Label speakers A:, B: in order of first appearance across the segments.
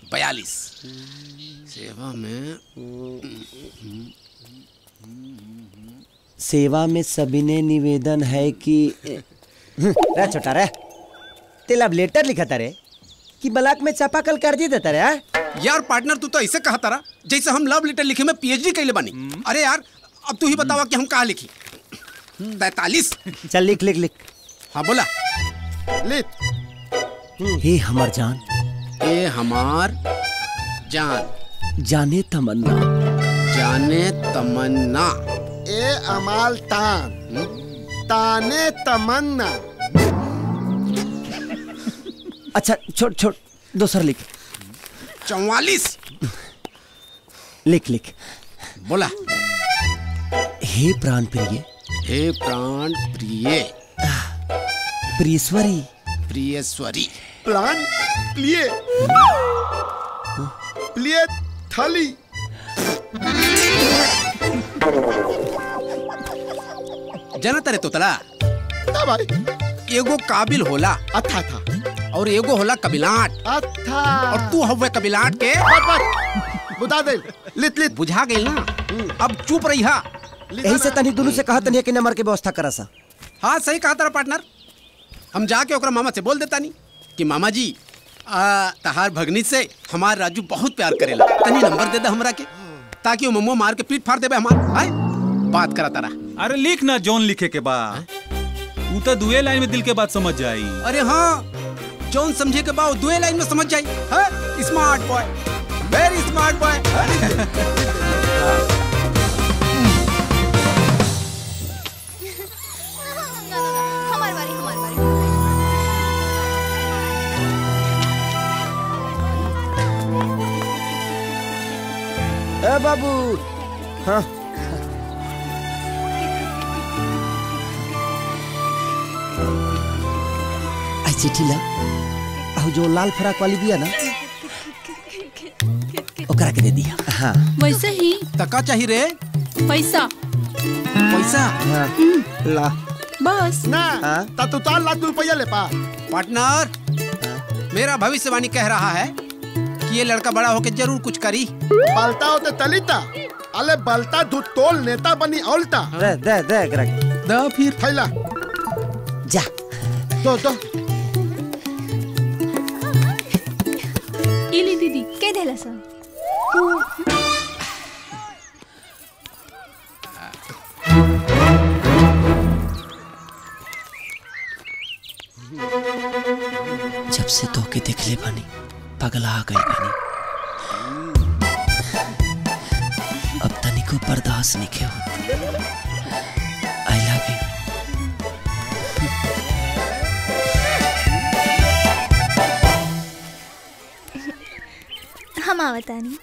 A: बयालीस सेवा में
B: सेवा में सविनय निवेदन है कि रे छोटा रे तेला अब लेटर लिखा था रे कि ब्लॉक में चापाकल कर दी देता रे हाँ?
A: यार पार्टनर तू तो ऐसे कहा तारा जैसे हम लव लेटर लिखे में पीएचडी कैले बानी अरे यार अब तू ही बतावा कि हम कहा लिखी तैतालीस
B: चल लिख लिख लिख
A: हाँ बोला
B: हे हमर जान
A: ए हमार जान
B: जाने तमन्ना
A: जाने तमन्ना
C: ए अमाल तान ताने तमन्ना
B: अच्छा छोड़ छोड़ दूसरा लिख
A: चौवालीस
B: लिख लिख
A: बोला
B: हे प्राण प्रिय
A: हे प्राण प्रिय
B: प्रीश्वरी
A: प्रियश्वरी
C: प्लान प्लिए प्लिए थली
A: जनता रे तोतला
C: ना भाई
A: एगो काबिल होला
C: अच्छा था
A: और एगो होला कबिलाट
C: अच्छा
A: और तू हवे कबिलाट के
C: बस बस बुता दे लित लित
A: बुझा गई ना अब चुप रही हा
B: यही से तनी दोनों से कहा तनी कि नंबर के व्यवस्था करा सा
A: हाँ सही कहा तारा पार्टनर हम जाके ओकरा मामा से बोल देता नहीं कि मामा जी आ, तहार भगनी से हमार राजू बहुत प्यार करेला तनी नंबर दे दे हमरा के ताकि वो मम्मो मार के पीट फाड़ देबे हमार आय बात करा तारा
D: अरे लिख ना जॉन लिखे के बा तू तो दुए लाइन में दिल के बात समझ जाई
A: अरे हाँ जौन समझे के बाद दुए लाइन में समझ जाई हाँ smart boy very smart boy
E: हमारी बारी हमारी बारी
B: ए बाबू हाँ आई चिट्ठी ला आओ जो लाल फराक वाली दिया ना ओकरा के दे दिया हाँ
F: वैसे ही
A: तका चाहिए रे
F: पैसा
A: पैसा
B: हाँ ला
F: बस
C: ना
B: हाँ?
C: ता तू चार लाख रुपया ले पा
A: पार्टनर मेरा भविष्यवाणी कह रहा है कि ये लड़का बड़ा होकर जरूर कुछ करी
C: बलता होते तलिता अले बलता धू तोल नेता बनी औलता
B: दे दे दे एकरा के
A: द फिर
C: थैला
B: जा
C: दो दो
F: इली दीदी
E: के देला सा
B: जब से तोके देखले बानी पगला गई बानी अब तनिको बर्दाश्त नहीं हो आई लव यू
E: हम आवतानी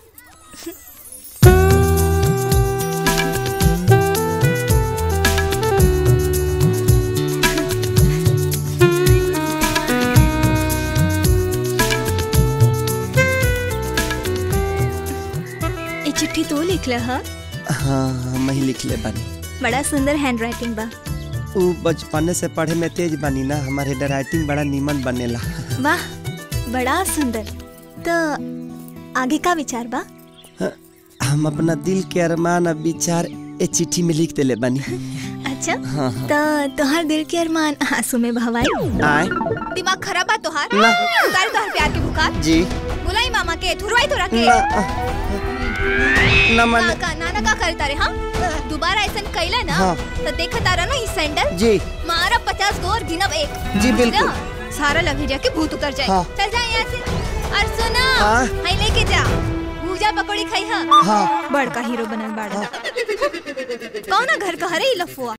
E: ये चिट्ठी तो लिखल ह
B: हाँ हम ही लिख ले बानी
E: बड़ा सुंदर हैंड राइटिंग बा
B: ऊ बचपने से पढ़े में तेज बानी ना हमारे राइटिंग बड़ा नीमन बनेला
E: वाह बड़ा सुंदर तो आगे का विचार बा
B: हम अपना दिल के अरमान और विचार ए चिट्ठी में लिख देले बानी
E: अच्छा
B: हाँ हाँ
E: तो तोहर दिल के अरमान आंसू में भवाई
B: आए
E: दिमाग खराब बा तोहार
B: ना।
E: उतार तोहर प्यार के बुखार
B: जी
E: बुलाई मामा के थुरवाई तोरा के
B: ना ना मन
E: ना का नाना का करता रे हाँ दोबारा ऐसा कैला ना
B: हाँ।
E: तो देखा तारा ना ई सैंडल
B: जी
E: मारा पचास गो और गिनब एक
B: जी, बिल्कुल।
E: ना, सारा लभेरिया के भूत उतर जाए
B: हाँ।
E: चल जा यहाँ से और सुना
B: हाँ।
E: हाई लेके जा भूजा पकौड़ी खाई हा
B: हाँ
E: बड़का हीरो बनल बाड़ा कौन घर का हरे ई लफुआ